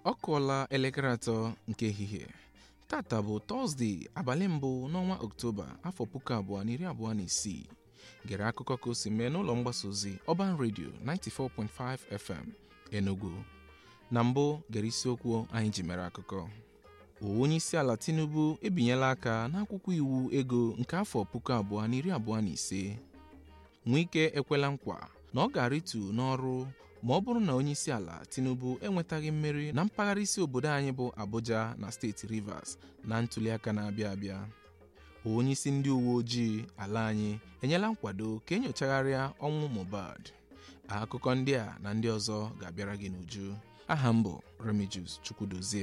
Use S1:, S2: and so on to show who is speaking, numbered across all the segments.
S1: ọ kụọla elekere atọ nke ehihie tata bụ tọzdee abalị mbụ n'ọnwa oktoba afọ puku abụọ na iri abụọ na isii gere akụkọ ka o si mee n'ụlọ mgbasa ozi ọban redio 94.5 fm enugu na mbụ gere isiokwu anyị ji mere akụkọ onye isi ala tinubu ebinyela aka n'akwụkwọ iwu ego nke afọ puku abụọ na iri abụọ na ise nwike ekwela nkwa na ọ ga-arịtu n'ọrụ ma ọ bụrụ na onye isi ala tinubu enwetaghị mmeri na mpaghara isi obodo anyị bụ abuja na steeti rivers na ntụliaka na-abịa abịa onye isi ndị uwe ojii ala anyị enyela nkwado ka enyochagharịa ọnwụ mohbad akụkọ ndị a na ndị ọzọ ga-abịara gị n'uju aha m bụ remigius chukwudozie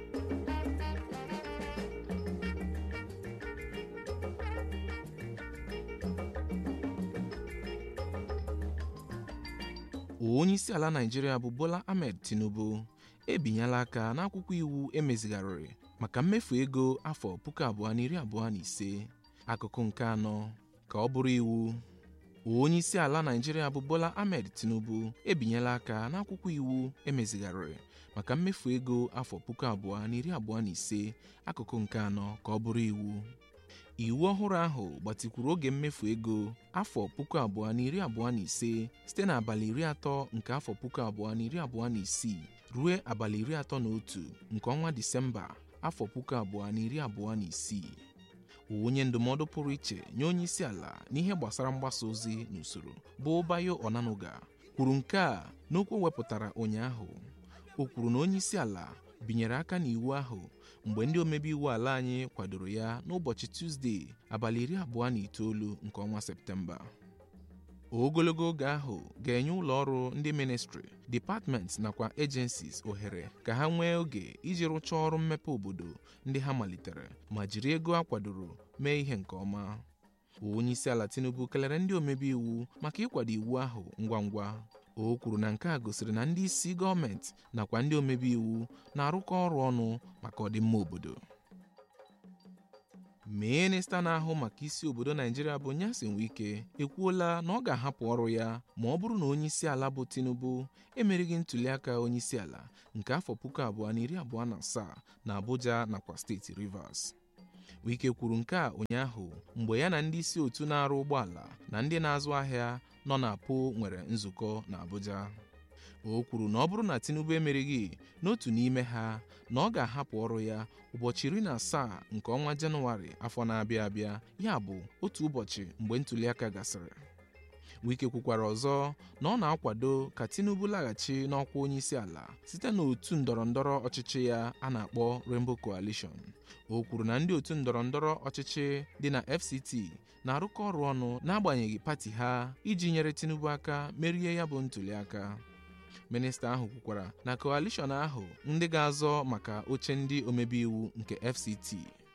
S1: onye isi ala naijiria bụ bola ahmed tinubu ebinyela aka n'akwụkwọ iwu emezigharịrị maka mmefu ego afọ puku abụọ na iri abụọ na ise akụkụ nke anọ ka ọ bụrụ iwu onye isi ala naijiria bụ bola ahmed tinubu ebinyela aka n'akwụkwọ iwu emezigharịrị maka mmefu ego afọ puku abụọ na iri abụọ na ise akụkụ nke anọ ka ọ bụrụ iwu iwu ọhụrụ ahụ gbatikwuru oge mmefu ego afọ puku abụọ na iri abụọ na ise site n'abalị iri atọ nke afọ puku abụọ na iri abụọ na isii ruo abalị iri atọ na otu nke ọnwa disemba afọ puku abụọ na iri abụọ na isii onye ndụmọdụ pụrụ iche nye onye isi ala n'ihe gbasara mgbasa ozi n'usoro bụ bayo onanuga kwuru nke a n'okwu wepụtara ụnyaahụ o kwuru na onye isi ala binyere aka n'iwu ahụ mgbe ndị omebe iwu ala anyị kwadoro ya n'ụbọchị tuzdee abalị iri abụọ na itoolu nke ọnwa septemba ogologo oge ahụ ga-enye ụlọ ọrụ ndị ministri dipatmenti nakwa agencies ohere ka ha nwee oge iji rụchaa ọrụ mmepe obodo ndị ha malitere ma jiri ego a kwadoro mee ihe nke ọma onye isi ala tinubu kelere ndị omebe iwu maka ịkwado iwu ahụ ngwa ngwa o kwuru na nke a gosiri na ndị isi gọọmenti nakwa ndị omebe iwu na-arụkọ ọrụ ọnụ maka ọdịmma obodo minista na-ahụ maka isi obodo naijiria bụ nyesin wike ekwuola na ọ ga-ahapụ ọrụ ya ma ọ bụrụ na onye isi ala bụ tinubu emerighị ntụliaka onye isi ala nke afọ puku abụọ na iri abụọ na asaa na abuja nakwa steeti rivers wike kwuru nke a ụnyaahụ mgbe ya na ndị isi otu na-arụ ụgbọala na ndị na-azụ ahịa nọ na po nwere nzukọ na abuja o kwuru na ọ bụrụ na tinubu emerighị n'otu n'ime ha na ọ ga-ahapụ ọrụ ya ụbọchị iri na asaa nke ọnwa jenụwarị afọ na-abịa abịa ya bụ otu ụbọchị mgbe ntụliaka gasịrị wike kwukwara ọzọ na ọ na-akwado ka tinubu laghachi n'ọkwa onye isi ala site n'otu ndọrọndọrọ ọchịchị ya a na-akpọ rainbow coalition o kwuru na ndị otu ndọrọndọrọ ọchịchị dị na fct na-arụkọ ọrụ ọnụ n'agbanyeghị pati ha iji nyere tinubu aka merie ya bụ ntụliaka minista ahụ kwukwara na coalition ahụ ndị ga-azọ maka oche ndị omebe iwu nke fct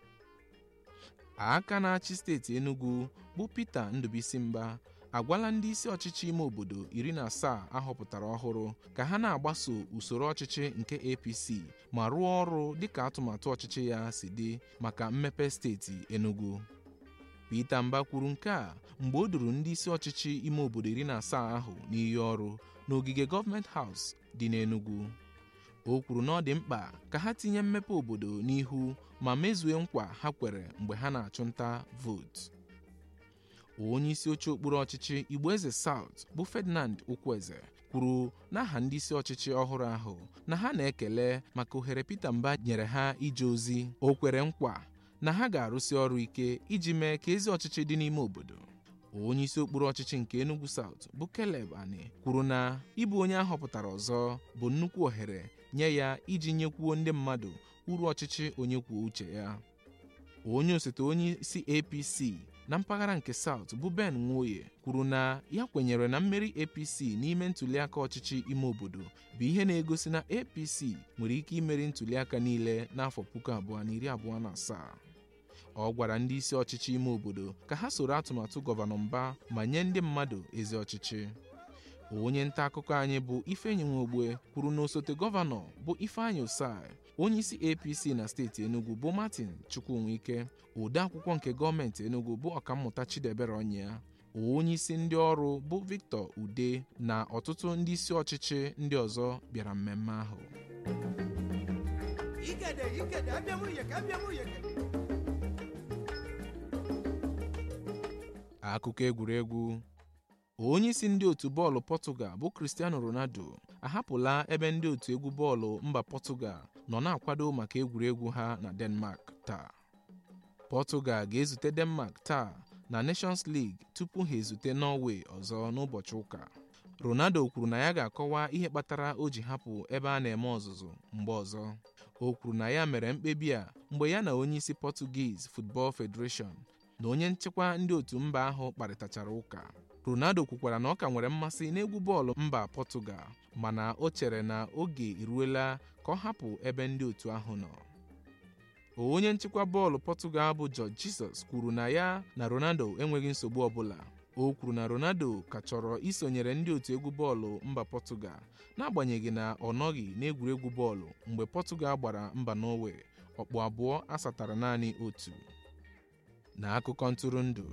S1: aka na-achị steeti enugu bụ peter ndụbisi mba agwala ndị isi ọchịchị ime obodo iri na asaa ahọpụtara ọhụrụ ka ha na-agbaso usoro ọchịchị nke apc ma rụọ ọrụ dịka atụmatụ ọchịchị ya si dị maka mmepe steeti enugu peter mba kwuru nke a mgbe o duru ndị isi ọchịchị ime obodo iri na asaa ahụ n'iyi ọrụ n'ogige gọọmenti haus dị n'enugu o kwuru na ọ dị mkpa ka ha tinye mmepe obodo n'ihu ma mezue nkwa ha kwere mgbe ha na-achụ vootu onye isi oche okpuru ọchịchị igbo eze South bụ Ferdinand Ukwueze kwuru n'aha ndị isi ọchịchị ọhụrụ ahụ na ha na-ekele maka ohere Peter Mba nyere ha ije ozi o kwere nkwa na ha ga-arụsi ọrụ ike iji mee ka ezi ọchịchị dị n'ime obodo onye isi okpuru ọchịchị nke Enugu South bụ Caleb Ani kwuru na ịbụ onye ahọpụtara ọzọ bụ nnukwu ohere nye ya iji nyekwuo ndị mmadụ uru ọchịchị onye kwuo uche ya onye osote onye isi APC na mpaghara nke South bụ Ben Nwoye kwuru na ya kwenyere na mmeri APC n'ime ntụliaka ọchịchị ime obodo bụ ihe na-egosi na APC nwere ike imeri ntụliaka niile n'afọ puku abụọ na iri abụọ na asaa ọ gwara ndị isi ọchịchị ime obodo ka ha soro atụmatụ gọvanọ mba ma nye ndị mmadụ ezi ọchịchị onye nta akụkọ anyị bụ Ifeanyi Nwogbe kwuru na osote gọvanọ bụ Ifeanyi Osai onye isi APC na steeti Enugu bụ Martin Chukwunwike ode akwụkwọ nke gọọmenti Enugu bụ ọkammụta Chidebere Ọnyịa onye isi ndị ọrụ bụ Victor Ude na ọtụtụ ndị isi ọchịchị ndị ọzọ bịara mmemme ahụ
S2: ikede ikede abịa m uyeke abịa m uyeke
S1: akụkọ egwuregwu onye isi ndị otu bọọlụ Portugal bụ Cristiano Ronaldo ahapụla ebe ndị otu egwu bọọlụ mba Portugal nọ na-akwado maka egwuregwu ha na Denmark taa Portugal ga-ezute Denmark taa na Nations League tupu ha ezute Norway ọzọ n'ụbọchị ụka Ronaldo kwuru na ya ga-akọwa ihe kpatara o ji hapụ ebe a na-eme ọzụzụ mgbe ọzọ o kwuru na ya mere mkpebi a mgbe ya na onye isi Portuguese Football Federation na onye nchịkwa ndị otu mba ahụ kparịtachara ụka Ronaldo kwukwara na ọ ka nwere mmasị n'egwu bọọlụ mba Portugal mana o chere na oge eruela ka ọ hapụ ebe ndị otu ahụ nọ onye nchịkwa bọọlụ Portugal bụ Jorge Jesus kwuru na ya na Ronaldo enweghị nsogbu ọbụla o kwuru na Ronaldo ka chọrọ isonyere ndị otu egwu bọọlụ mba Portugal n'agbanyeghị na ọ nọghị n'egwuregwu bọọlụ mgbe Portugal gbara mba Norway ọkpụ abụọ asatara naanị otu n'akụkọ ntụrụndụ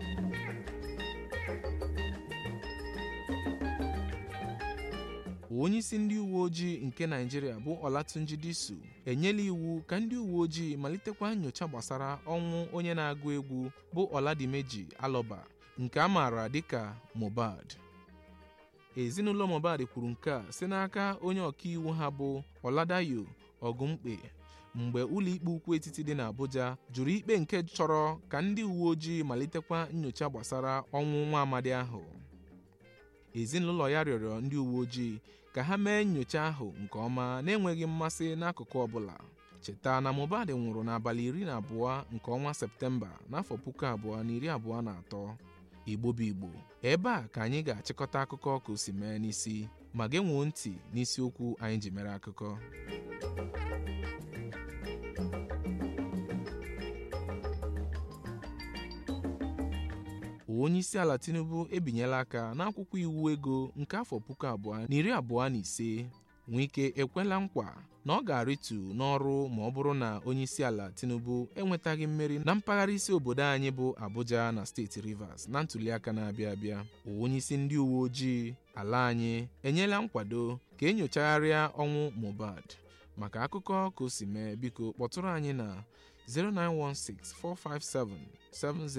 S1: onye isi ndị uwe ojii nke Naịjirịa bụ Olatunji Disu enyela iwu ka ndị uwe ojii malitekwa nyocha gbasara ọnwụ onye na-agụ egwu bụ Oladimeji Aloba nke a maara dịka Mohbad ezinụlọ Mohbad kwuru nke a si n'aka onye ọkaiwu ha bụ Oladayo Ogumkpe mgbe ụlọikpe ukwu etiti dị n'Abuja jụrụ ikpe nke chọrọ ka ndị uwe ojii malitekwa nyocha gbasara ọnwụ nwa amadi ahụ ezinụlọ ya rịọrọ ndị uwe ojii ka ha mee nyocha ahụ nke ọma na-enweghị mmasị n'akụkụ ọbụla cheta na Mohbad nwụrụ n'abalị iri na abụọ nke ọnwa Septemba n'afọ puku abụọ na iri abụọ na atọ Igbo bụ Igbo ebe a ka anyị ga-achịkọta akụkọ ka o si mee n'isi ma genwuo ntị n'isiokwu anyị ji mere akụkọ onye isi ala Tinubu ebinyela aka n'akwụkwọ iwu ego nke afọ puku abụọ na iri abụọ na ise Wike ekwela nkwa na ọ ga-arịtu n'ọrụ ma ọ bụrụ na onye isi ala Tinubu enwetaghị mmeri na mpaghara isi obodo anyị bụ Abuja na steeti Rivers na ntụliaka na-abịa abịa onye isi ndị uwe ojii ala anyị enyela nkwado ka enyochagharịa ọnwụ Mohbad maka akụkọ ka o si mee biko kpọtụrụ anyị na 0916 457 70